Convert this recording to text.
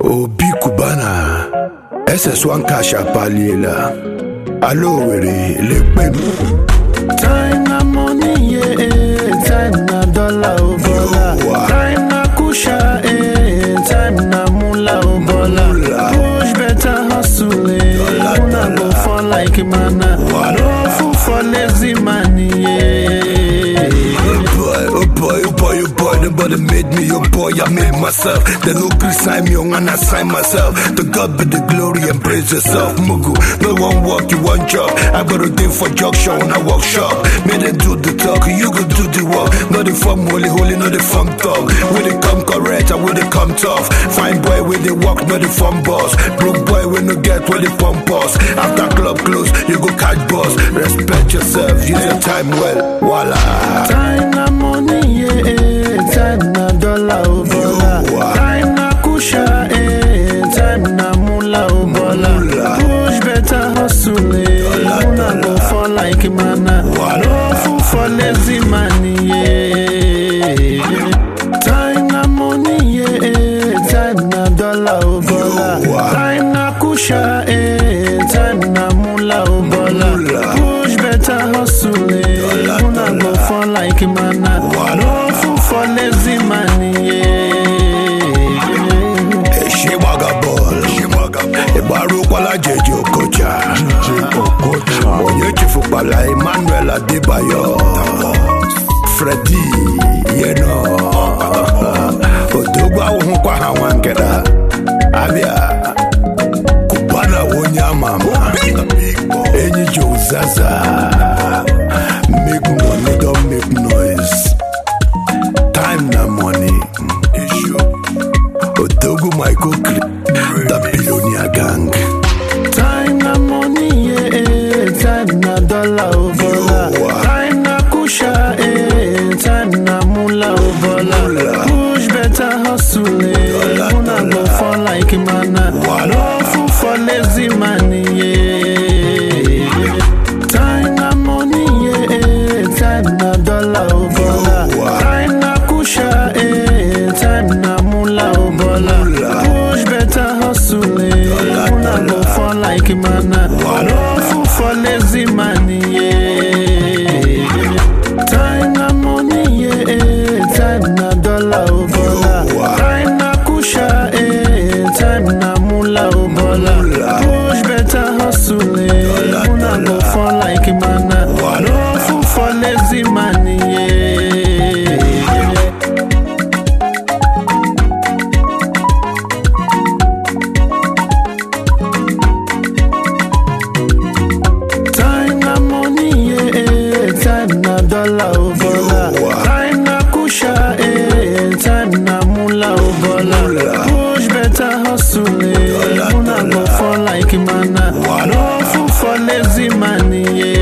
obi kubana ss1 cash apaliela alo were lekpe Time na money, yeah. Time na dollar, oh bola. Yo. Time na kusha, eh. Time na mula, oh bola. Mula. Push better hustle, eh. Dollar, Una go dollar. fall like mana. Wala. No fool for lazy money, yeah. Oh boy, oh boy, oh boy, oh boy, nobody made me, oh boy, I made myself. The no Chris sign me on and I sign myself. To God be the glory and praise yourself, Mugu. No one work, you one job. I got a day for jog show and I workshop. Made them do the talk, you go do the work. Not the form holy, holy, not the form talk. When they come correct, and when they come tough. Fine boy, when they walk, not the form boss. Broke boy, when no get, when they pump us. After club close, you go catch boss. Respect yourself, use your time well. Voila. Time na money, yeah. Time na dollar, oh bola. Yo. Time na kusha, eh. Time na mula, oh bola. Mula. Push better hustle, eh. Dollar, Una go dollar. fall like mana. Wala. No fool for lazy money, yeah. Time na money, yeah. Time na dollar, oh bola. Yo. Time na kusha, eh. Time na mula, oh bola. Mula. Push better hustle, eh. Dollar, Una go dollar. fall like mana. Wala. No fool for lazy money, yeah. ṣé wagabọọlù ìbárúkọlá jẹjẹ ọkọjà òye chifupala emmanuel adébáyọ freddy yẹnà odogbo ahụhụkwa ha nwa nkeda abịa kubana onye amama enyi jozaza make money don make noise time na money Odogu Michael Cre- the billionaire gang. Time na money, yeah. Time na dollar, oh bola. Yo. Time na kusha, eh. Time na mula, oh bola. Mula. Push better hustle, eh. Dollar, Una go dollar. fall like mana. Wala. No fool for lazy money, yeah. Time na money, yeah. Time na dollar, oh bola. Yo. Time na kusha, eh. Time na mula, oh bola. Mula. Push better hustle, eh. Dollar, Una go dollar. fall like mana. Wala. No fool for lazy money, yeah. Time na money, yeah. Time na dollar, oh bola. Yo. Time na kusha, eh. Time na mula, oh bola. Mula. Push better hustle, eh. Dollar, Una go dollar. fall like mana. Wala. No fool for lazy money, yeah. Time na money, yeah. Time na dollar, oh bola. Yo. Time na kusha, eh. Time na mula, oh bola. Mula. Push better hustle, eh. Dollar, Una go dollar. fall like mana. Wala. No fool for lazy money, yeah.